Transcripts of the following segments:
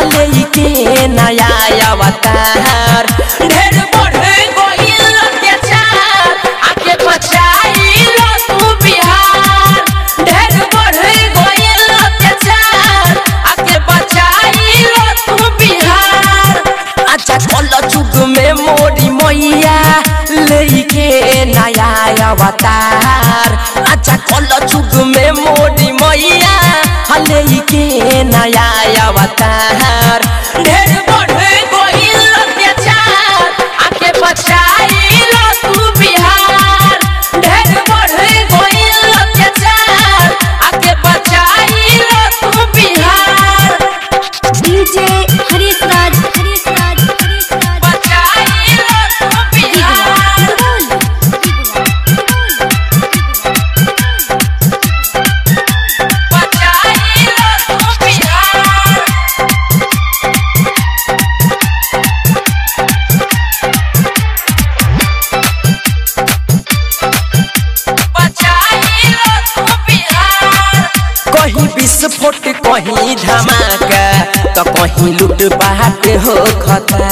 हले के नया अवतार ढेर बढ़े गइल अत्याचार आके बचाई लो तू बिहार ढेर बढ़े गइल अत्याचार आके बचाई लो तू बिहार अच्छा कल जुग में मोरी मैया लेके नया अवतार अच्छा कल जुग में मोरी मैया लेके नया अवतार ढेर बढ़े गइल अत्याचार आके बचाई लो तू बिहार ढेर बढ़े गइल अत्याचार आके बचाई लो तू बिहार डीजे हरीश राज हरीश राज हरीश राज बचाई लो तू बिहार बचाई लो तू बिहार बचाई लो तू बिहार कहीं विस्फोट कहीं धमाका तो कहीं लूट पाट हो खता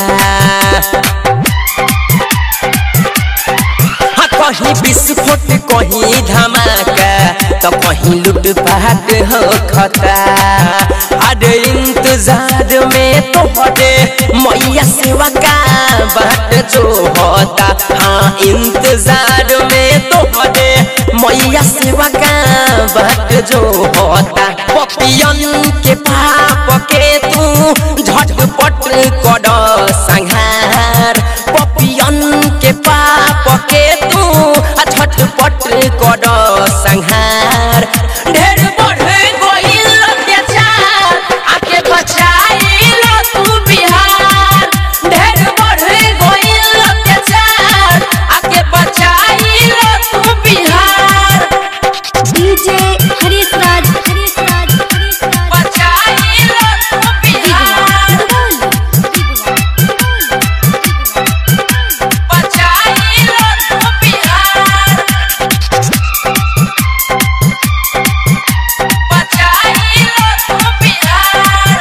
हाँ, कहीं विस्फोट कहीं धमाका तो कहीं लूट पाट हो खता अरे इंतजार में तो हटे मैया सेवा का बाट जो होता हाँ इंतजार में तो हटे मैया सेवा का बाट जो होता पपियन के पाप के तू झटपट कर संहार पपियन के पाप के तू झटपट कर संहार ढेर बढ़े गइल अत्याचार आके बचाई लो तू बिहार ढेर बढ़े गइल अत्याचार आके बचाई लो तू बिहार डीजे हरीश राज हरीश राज हरीश राज बचाई लो तू बिहार बचाई लो तू बिहार बचाई लो तू बिहार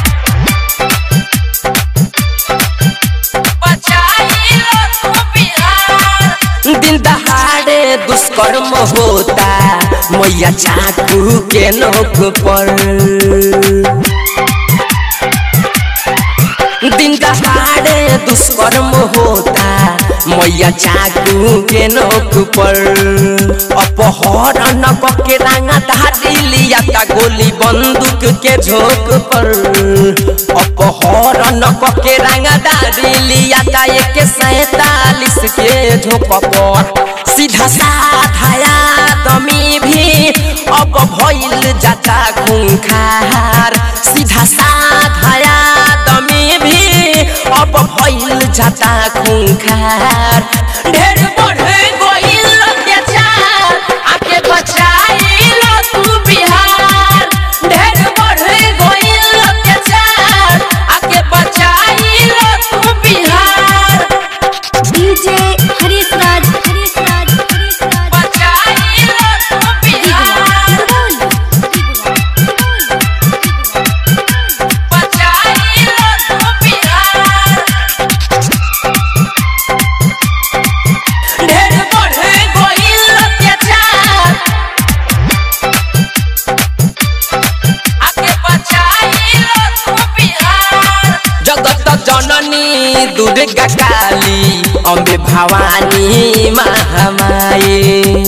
बचाई लो तू बिहार दिन दहाड़े दुष्कर्म होता मैया चाकू के नोक पर दिन दहाड़े दुष्कर्म होता मैया चाकू के नोक पर अपहरण के रंगा धारी लिया ता गोली बंदूक के झोंक पर अपहरण के रंगा धारी लिया ता एक सैतालीस के झोंक पर सीधा साधाया दमी भी अब भइल जाता खूंखार सीधा साधाया दमी भी अब भइल जाता खूंखार ढेर बढ़े गइल अत्याचार आके बचाई लो तू बिहार ढेर बढ़े गइल अत्याचार आके बचाई लो तू बिहार डीजे हरीश राज हरीश राज हरीश राज बचाई लो तू बिहार बचाई लो तू बिहार ढेर बढ़े गइल अत्याचार आके बचाई लो तू बिहार जगत जननी दुर्गा काली अम्बे भवानी महामाई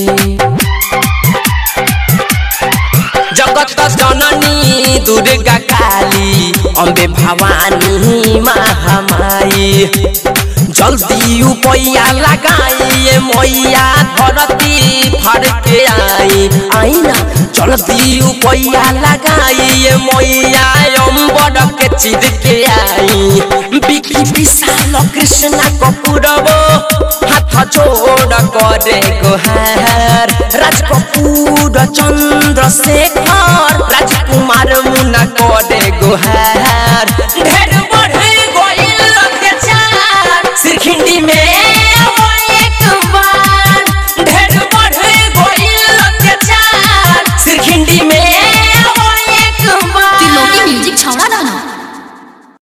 जगत जननी दुर्गा काली अम्बे भवानी महामाई जल्दी उपैया लगाइए मैया धरती फर के आई आई ना जल्दी उपैया लगाइए मैया अम्बर के चिर के आई बिकी विशाल कृष्ण कपूरबो हाथ जोड़ करे गोहार राज कपूर चंद्रशेखर राजकुमार मुना करे गोहार ढेर बढ़े गइल अत्याचार सिरखिंडी में